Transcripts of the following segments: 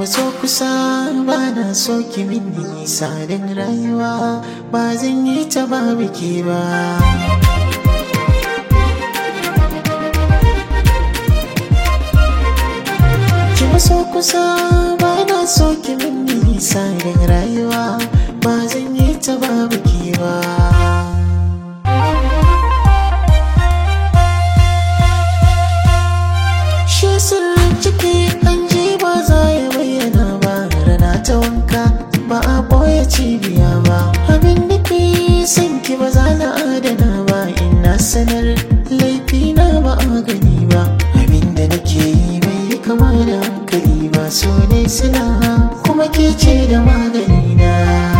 maso kusa ba na so ki min nisa don rayuwa ba zan yi ta babu ke ba ki maso kusa ba na so ki min nisa don rayuwa ba zan yi ta babu ke ba shi sirrin ciki an ji ba za ya bayyana ba rana ta wanka ba a ɓoye cibiya ba abin nufi san ki ba za na adana ba ina sanar laifi na ba a gani ba abin da nake yi bai yi kama da hankali ba so ne sila kuma ke ce da magani na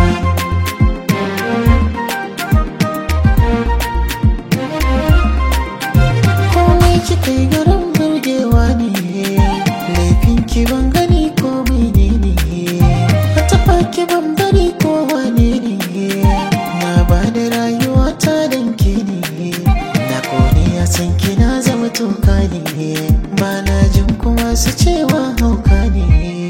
komai kika yi garin burgewa ne laifin ki ban gani ko mene ne a taɓa ki ban bari ko wane ne na ba da rayuwa ta danke ne na kone a san ki na zama toka ne ba na jin kuma su cewa hauka ne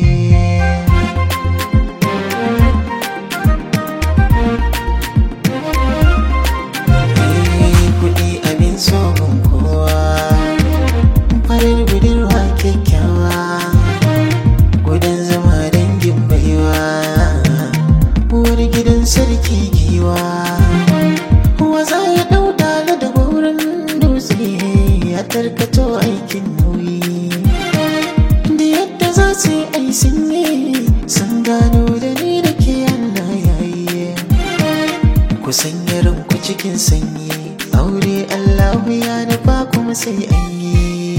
kuɗi abin tsohon kowa farar budurwa kyakkyawa gudan zama dangin baiwa uwar gidan sarki giwa waza ya ɗau dala da wurin dutse ya tarkato aikin nauyi da yadda za su yi ai sun yi sun gano da ni da ke Allah yayi kusan yaran ku cikin sanyi aure Allahu ya nufa kuma sai an yi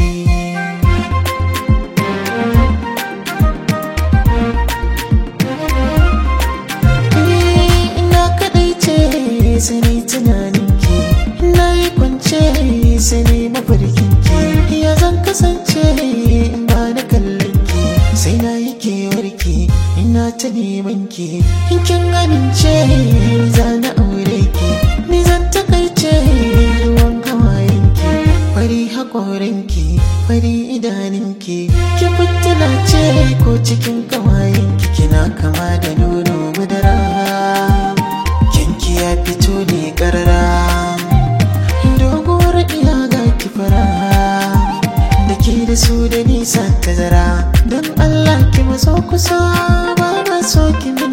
Eh, ina kadai ce sai na yi tunanin ki na yi kwance sai na yi mafarkin ki ya zan kasance in ba na kallon ki sai na yi kewar ki ina ta neman ki in kin amince za na aure ki ni zan takaice ruwan hawayen ki fari hakorin ki fari idanun ki ki fitila ce ko cikin kawayen ki kina kama da nono madara kinki ya fito ne karara doguwar iya ga ki fara da ke da su da nisa tazara don allah ki maso kusa ba na so ki